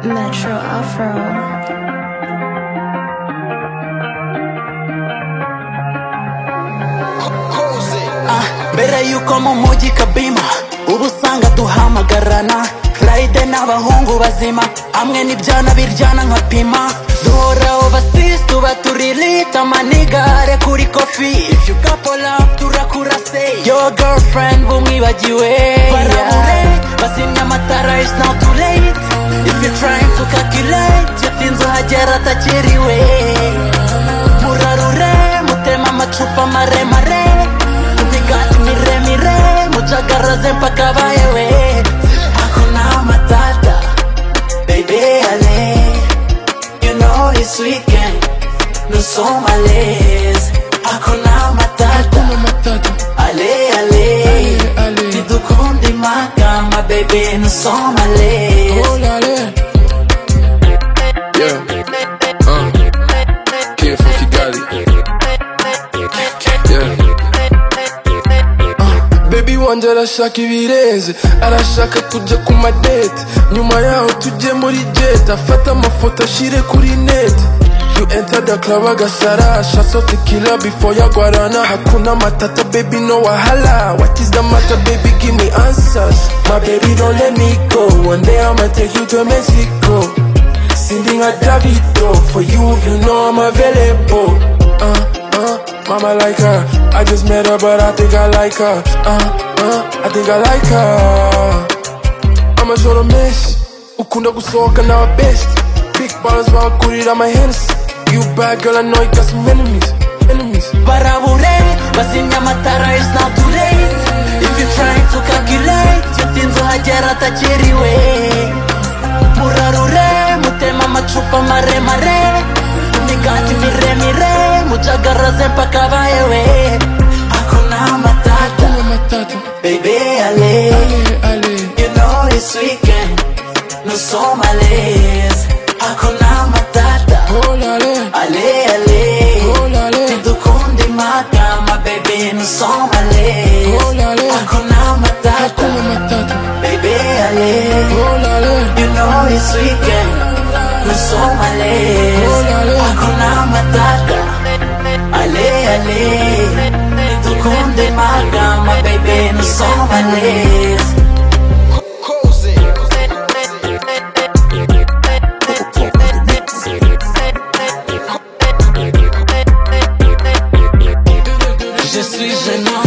Metro Afro. mbere y'uko mu mujyi kabima uba usanga duhamagarana furayide n'abahungu bazima hamwe n'ibyana biryana nka pima duhoraho basisi tuba turi lita manigare kuri kofi if you couple up turakurase your girlfriend bumwibagiwe barabure bazimya amatara is now too late if you trying to calculate yatinze uhagera atakiriwe murarure mutema amacupa maremare imigati miremire mucagaraze mpaka bayewe hakuna matata baby ale you know this weekend nous sommes à l'aise hakuna matata ale ale tidukundi makama baby nous sommes à l'aise Yeah. Uh. Kid from Kigali. Yeah. Baby wanjye arashaka ibirenze arashaka tujya ku madete nyuma yaho tujye muri jet afate amafoto ashyire kuri net You enter the club agasara shaso tequila before yagwarana hakuna matata baby no wahala what is the matter baby give me answers my baby don't let me go one day I'ma take you to Mexico Sending a Davido for you, you know I'm available. Uh, uh, mama like her. I just met her, but I think I like her. Uh, uh, I think I like her. I'm a sort of mess. Ukunda gusohoka na best. Big bars bakurira my hands. You bad girl, I know you got some enemies. Enemies. barabure bazimya amatara is not too late if you trying to calculate yatinze uhagera atakiriwe murarure mutema amacupa maremare imigati miremire mucagaraze mpaka bayewe hakuna matata baby ale you know this weekend nous sommes à l'aise hakuna matata ale ale Dukunde magama baby nusomale Hakuna matata baby ale You know it's weekend nusomale Hakuna matata ale ale Dukunde magama baby nusomale Je suis gênant